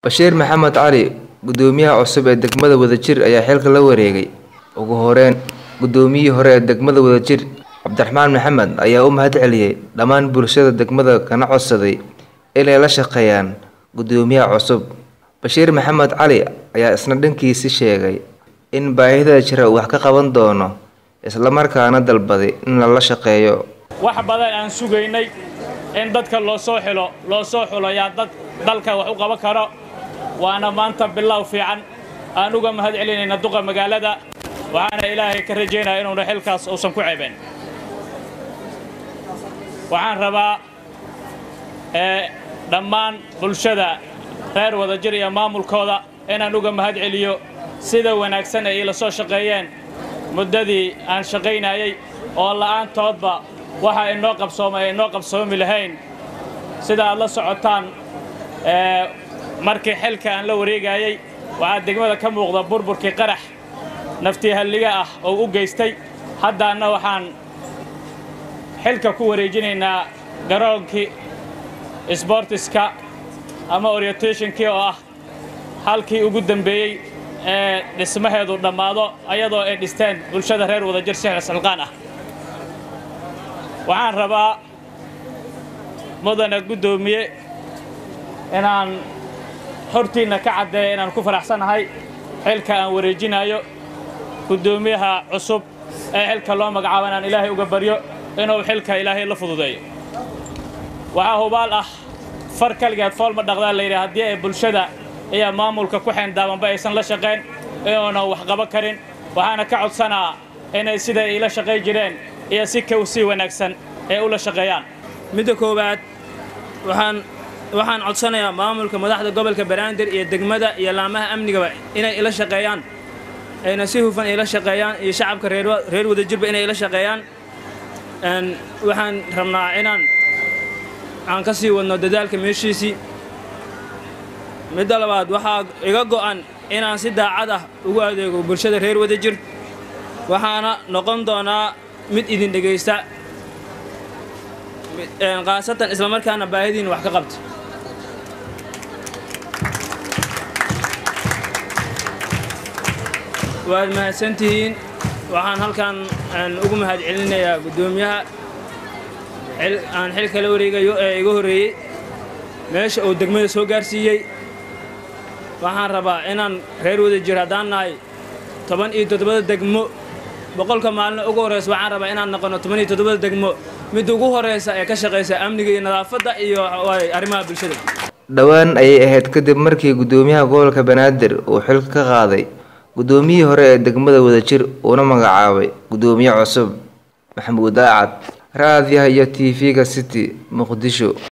Bashiir Maxamed Cali Guddoomiyaha cusub ee degmada Wadajir ayaa xilka la wareegay. Ugu horeyn, Guddoomiyihii hore ee degmada Wadajir, Cabdiraxmaan Maxamed ayaa u mahadceliyay dhammaan bulshada degmada kana codsaday inay la shaqeeyaan guddoomiyaha cusub. Bashiir Maxamed Cali ayaa isna dhankiisa sheegay in baahida jira uu wax ka qaban doono, isla markaana dalbaday in lala shaqeeyo. wax badan aan sugaynay in dadka loo soo xilo loo soo xulayaa dad dalka wax u qaban karo waana maanta bilow fiican aan uga mahad celinayna duqa magaalada waxaana ilaahay ka rajaynaya inuuna xilkaas uusan ku ceebeen waxaan rabaa ee dhammaan bulshada reer wadajir iyo maamulkooda inaan uga mahad celiyo sida wanaagsan ay ila soo shaqeeyeen muddadii aan shaqaynayay oo la'aantoodba waxa inoo qabsoomay inoo qabsoomi lahayn sida aad la socotaan ee markii xilka aan la wareegayay waxaa degmada ka muuqda burburkii qarax naftii halliga ah oo u geystay haddaana waxaan xilka ku wareejinaynaa garoonkii sbortiska ama orientationkii oo ah halkii ugu dambeeyey ee dhismaheedu dhammaado ayadoo ay dhisteen bulshada reer wadajir sixir silqaan ah waxaan rabaa mudane guddoomiye inaan hortiinna ka caddeeya inaan ku faraxsanahay xilka aan wareejinayo guddoomiyaha cusub ee xilka loo magacaabo inaan ilaahay uga baryo inuu xilka ilaahay la fududeeyo waxaa hubaal ah far kaligeed foolma dhaqdaa layidhi haddii ay bulshada iyo maamulka ku xeendaabanba aysan la shaqayn inuuna wax qaban karin waxaana ka codsanaa inay siday iila shaqayn jireen iyo si kow sii wanaagsan ee ula shaqeeyaan midda koowaad waxaan waxaan codsanayaa maamulka madaxda gobolka banaadir iyo degmada iyo laamaha amnigaba inay ila shaqeeyaan ayna si hufan ila shaqeeyaan iyo shacabka reer reer wadajirba inay ila shaqeeyaan Een, waxaan rabnaa inaan aan ka sii wadno dadaalka meeshiisii midda labaad waxaa iga go'an inaan si daacad ah ugu adeego bulshada reer wadajir waxaana noqon doonaa mid idin dhegaysta Een, khaasatan islamarkaana baahidiin wax ka qabta waad mahadsantihiin waxaan halkan aan ugu mahad celinayaa guddoomiyaha xil- aan xilka la wareegayo ee iga horreeyey meesha uu degmada soo gaarsiiyey waxaan rabaa inaan reer wadajir haddaan nahay toban iyo toddobada degmo boqolka maalin ugu horreysa waxaan rabaa inaan noqono toban iyo toddobada degmo midda ugu horreysa ee ka shaqaysa amniga iyo nadaafadda iyo waay arrimaha bulshada Dhowaan ayay ahayd kadib markii guddoomiyaha gobolka Banaadir uu xilka ka qaaday guddoomiyihii hore ee degmada Wadajir uuna magacaabay guddoomiye cusub Maxamuud Daacad raadiyaha iyo TV-ga City Muqdisho